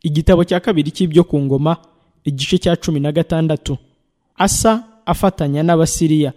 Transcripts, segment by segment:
igitabo cya kabiri cy'ibyo ku ngoma igice cya cumi na gatandatu asa afatanya n'abasiriya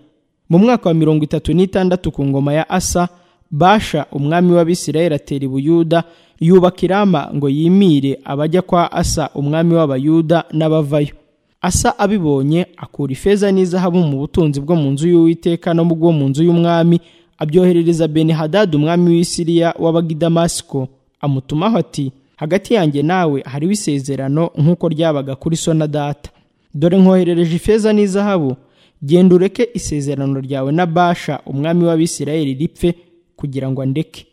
mu mwaka wa mirongo itatu n'itandatu ku ngoma ya asa basha umwami w'abisirayeli atera i buyuda yubaka irama ngo yimire abajya kwa asa umwami w'abayuda n'abavayo asa abibonye akura ifeza n'izahabu mu butunzi bwo mu nzu y'uwiteka no mu bwo mu nzu y'umwami abyoherereza benihadadi umwami w'isiriya wabaga i damasiko amutumaho ati hagati yanjye nawe hariho isezerano nk'uko ryabaga kuri so na data dore nkoherereje ifeza n'izahabu genda ureke isezerano ryawe na basha umwami w'abisirayeli ripfe kugira ngo andeke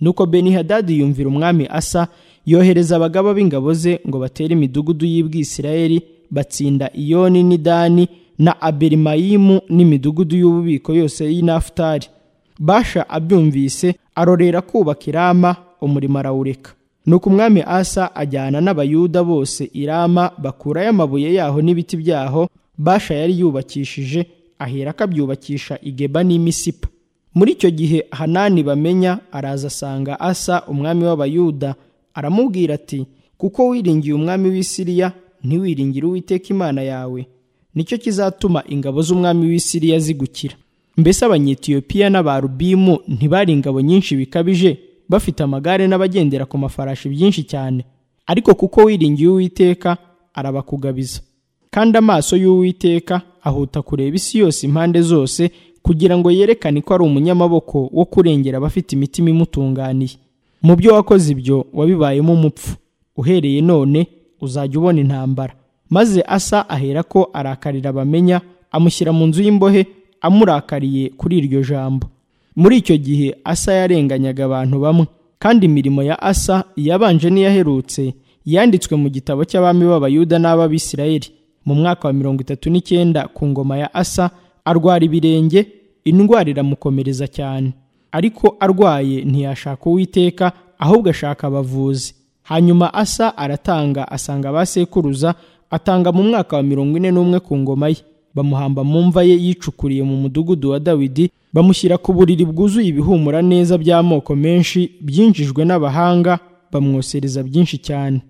nuko benihadadi yumvira umwami asa yohereza abagaba b'ingabo ze ngo batere imidugudu y'ubwisirayeli batsinda iyoni n'idani na aberimayimu n'imidugudu y'ububiko yose y'inafutari basha abyumvise arorera kubaka irama umurimo arawureka nuko umwami asa ajyana n'abayuda bose irama bakurayo amabuye yaho n'ibiti byaho basha yari yubakishije ahera akabyubakisha igeba n'imisipa muri icyo gihe hanani bamenya araza asanga asa umwami w'abayuda aramubwira ati kuko wiringiye umwami w'isiriya ntiwiringire uwiteka imana yawe nicyo kizatuma ingabo z'umwami w'isiriya zigukira mbese abanyetiyopiya n'abarubimu ntibari ingabo nyinshi bikabije bafite amagare n'abagendera ku mafarashi byinshi cyane ariko kuko wiringiye uwiteka arabakugabiza kandi amaso y'uwiteka ahuta kureba isi yose impande zose kugira ngo yerekane ko ari umunyamaboko wo kurengera abafite imitima imutunganiye mu byo wakoze ibyo wabibayemo umupfu uhereye none uzajya ubona intambara maze asa ahera ko arakarira abamenya amushyira mu nzu y'imbohe amurakariye kuri iryo jambo muri icyo gihe asa yarenganyaga abantu bamwe kandi imirimo ya asa iyabanje n'iyaherutse yanditswe mu gitabo cy'abami b'abayuda n'ab'abisirayeli mu mwaka wa mirongo itatu n'icyenda ku ngoma ya asa arwara ibirenge indwara iramukomereza cyane ariko arwaye ntiyashaka uwiteka ahubwo ashaka abavuzi hanyuma asa aratanga asanga abasekuruza atanga mu mwaka wa mirongo ine n'umwe ku ngoma ye bamuhamba mu mva ye yicukuriye mu mudugudu wa dawidi bamushyira ku buriri bwuzuye ibihumura neza by'amoko menshi byinjijwe n'abahanga bamwosereza byinshi cyane